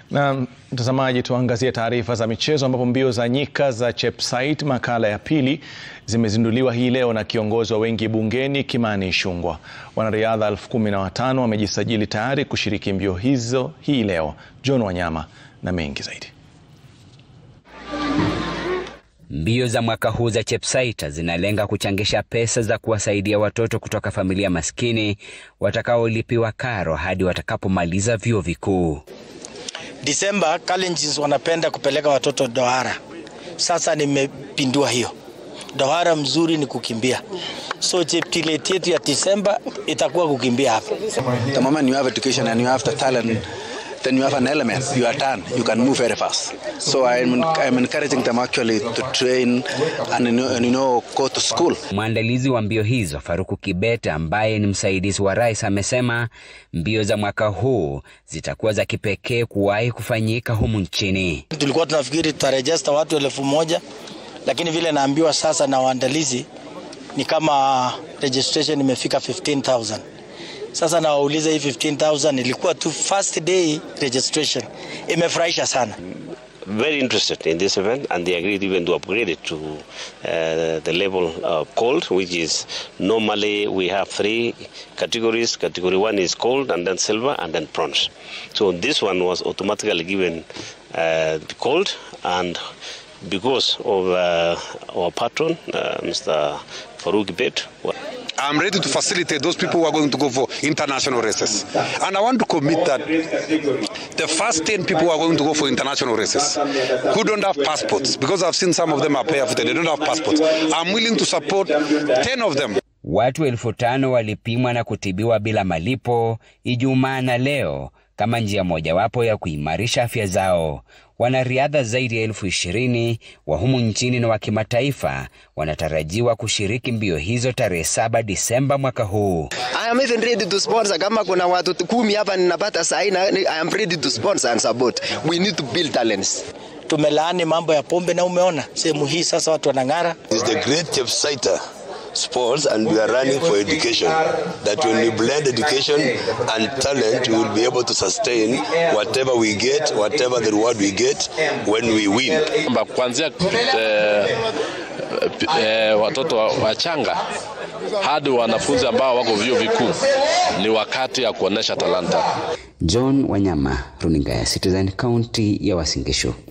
Na mtazamaji, tuangazie taarifa za michezo ambapo mbio za nyika za Chepsait makala ya pili zimezinduliwa hii leo na kiongozi wa wengi bungeni Kimani Ichung'wah. Wanariadha elfu kumi na watano wamejisajili tayari kushiriki mbio hizo hii leo. John Wanyama na mengi zaidi. Mbio za mwaka huu za Chepsait zinalenga kuchangisha pesa za kuwasaidia watoto kutoka familia maskini watakaolipiwa karo hadi watakapomaliza vyuo vikuu. Disemba Kalenjins wanapenda kupeleka watoto dohara. Sasa nimepindua hiyo. Dohara mzuri ni kukimbia. So Cheptilet yetu ya Disemba itakuwa kukimbia hapa. The moment you have education and you have the talent, then you have an element, you are done, you can move very fast. So I'm, I'm encouraging them actually to train and, and you know, go to school. Mwandalizi wa mbio hizo Faruku Kibet, ambaye ni msaidizi wa rais, amesema mbio za mwaka huu zitakuwa za kipekee kuwahi kufanyika humu nchini. Tulikuwa tunafikiri tutarejesta watu elfu moja lakini vile naambiwa sasa na waandalizi ni kama registration imefika 15000 sasa nawauliza hii 15000 ilikuwa tu first day registration. Imefurahisha sana. very interested in this event and they agreed even to upgrade it to uh, the level of gold which is normally we have three categories category one is gold and then silver and then bronze so this one was automatically given uh, gold and because of uh, our patron uh, Mr. Farouk Bet I'm ready to facilitate those people who are going to go for international races. And I want to commit that the first 10 people who are going to go for international races who don't have passports, because I've seen some of them are barefooted, they don't have passports. I'm willing to support 10 of them. Watu elfu tano walipimwa na kutibiwa bila malipo Ijumaa na leo kama njia mojawapo ya kuimarisha afya zao. Wanariadha zaidi ya elfu ishirini wa humu nchini na wa kimataifa wanatarajiwa kushiriki mbio hizo tarehe saba Disemba mwaka huu. I am even ready to sponsor. Kama kuna watu kumi hapa ninapata sahi, I am ready to sponsor and support. We need to build talents. Tumelaani mambo ya pombe na umeona sehemu hii sasa watu wanang'ara. It's the great Chepsaita sports and we are running for education that when we blend education and talent we will be able to sustain whatever we get whatever the reward we get when we win kuanzia eh, eh, watoto wachanga hadi wanafunzi ambao wako vyuo vikuu ni wakati ya kuonesha talanta. John Wanyama, runinga ya Citizen, kaunti ya Uasin Gishu.